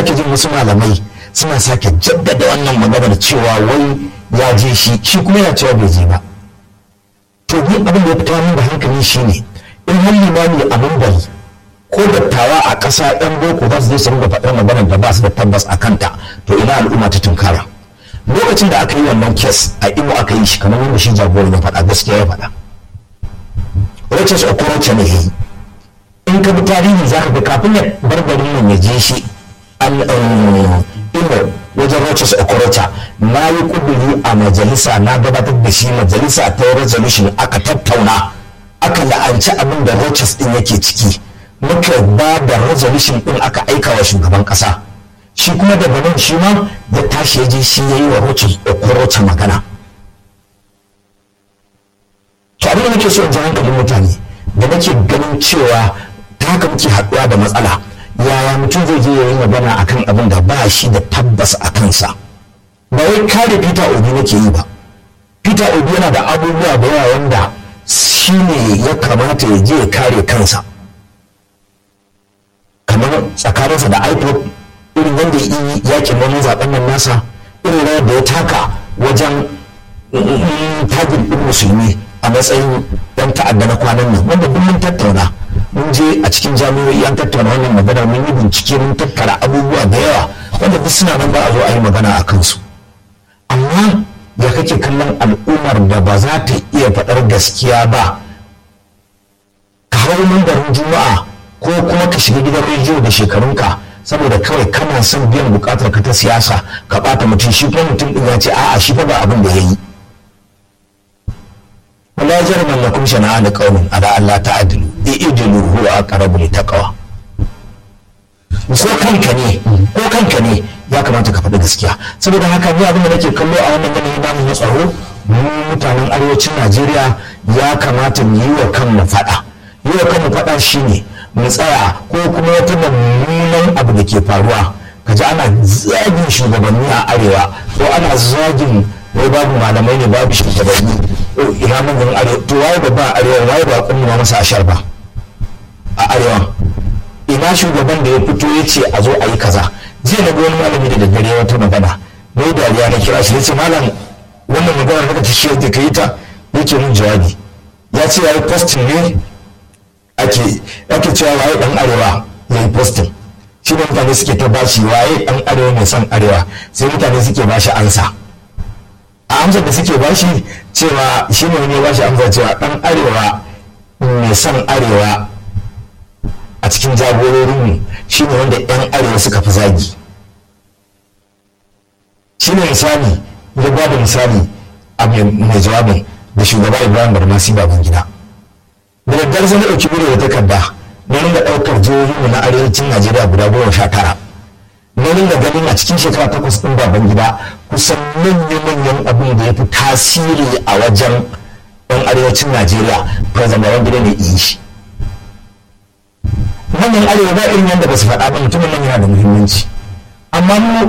sake jin wasu malamai suna sake jaddada wannan maganar cewa wai ya je shi shi kuma yana cewa bai je ba to ni abin da ya fita min da hankali shine in har limami a mambari ko dattawa a ƙasa ɗan boko za su je su ringa faɗar maganar da ba su da tabbas a kanta to ina al'umma ta tunkara lokacin da aka yi wannan kes a imo aka yi shi kamar wanda shi jagoran ya faɗa gaskiya ya faɗa Rochas Okorocha ne yayi in ka bi tarihi za ka ga kafin ya bar garin nan ya je shi imo wajen Rochas Okorocha na yi kuduri a majalisa na gabatar da shi majalisa ta resolution aka tattauna aka la'anci abin da Rochas din yake ciki muka ba da resolution din aka aika wa shugaban kasa shi kuma daga nan shi ma ya tashi ya je shi ya yi wa Rochas Okorocha magana to abin da nake so in ji hankalin mutane da nake ganin cewa ta haka muke haɗuwa da matsala yaya mutum zai je yayi magana akan abin da ba shi da tabbas a kansa ba wai kare peter obi nake yi ba peter obi yana da abubuwa da yawa wanda shi ne ya kamata ya je ya kare kansa kamar tsakaninsa da ipod irin wanda ya yi yakin wani zaben nan nasa irin rawar da ya taka wajen tagin ɗin musulmi a matsayin ɗan ta'adda na kwanan nan wanda duk mun tattauna mun je a cikin jami'o'i an tattauna wannan magana mun yi bincike mun tattara abubuwa da yawa wanda duk suna nan ba a zo a yi magana a kansu amma ya kake kallon al'ummar da ba za ta iya faɗar gaskiya ba ka hau mambarin juma'a ko kuma ka shiga gidan rediyo da shekarunka saboda kawai kana son biyan bukatar ka ta siyasa ka ɓata mutum shi kuma mutum ɗin ya ce a'a shi fa ba abin da ya yi ولا جرم لكم شنآن قوم على ألا تعدلوا اعدلوا هو أقرب للتقوى ko kanka ne ko kanka ne ya kamata ka faɗi gaskiya saboda haka ni abin da nake kallo a wannan yanayi namu na tsaro mu mutanen arewacin Najeriya ya kamata mu yi wa kanmu faɗa yi wa kanmu faɗa shine mu tsaya ko kuma wata mummunan abu da ke faruwa kaji ana zagin shugabanni a arewa ko ana zagin wai babu malamai ne babu shugabanni ina manyan arewa to waye ba ba arewa waye ba kunna masa ashar ba a arewa ina shugaban da ya fito ya ce a zo a yi kaza jiya na wani malami da daddare wata magana mai dariya na kira shi ya ce malam wannan magana da ta shi da ka yi ta yake mun jawabi ya ce ya yi posting ne ake ake cewa waye dan arewa ya yi posting shi ne mutane suke ta bashi waye dan arewa mai son arewa sai mutane suke bashi ansa a amsar da suke bashi cewa shi ne wani bashi amsa cewa dan arewa mai son arewa a cikin jagororinmu shi ne wanda 'yan arewa suka fi zagi shi ne misali ya ba da misali a mai jawabin da shugaba ibrahim barmasi baban gida da daddare sai na ɗauki biro da takarda na ringa ɗaukar jihohinmu na arewacin najeriya guda goma sha tara na ringa ganin a cikin shekara takwas ɗin baban gida kusan manya-manyan abin da ya fi tasiri a wajen ɗan arewacin najeriya president baban gida ne iya shi manyan arewa ba irin yadda ba su faɗa ba mutumin nan yana da muhimmanci amma mu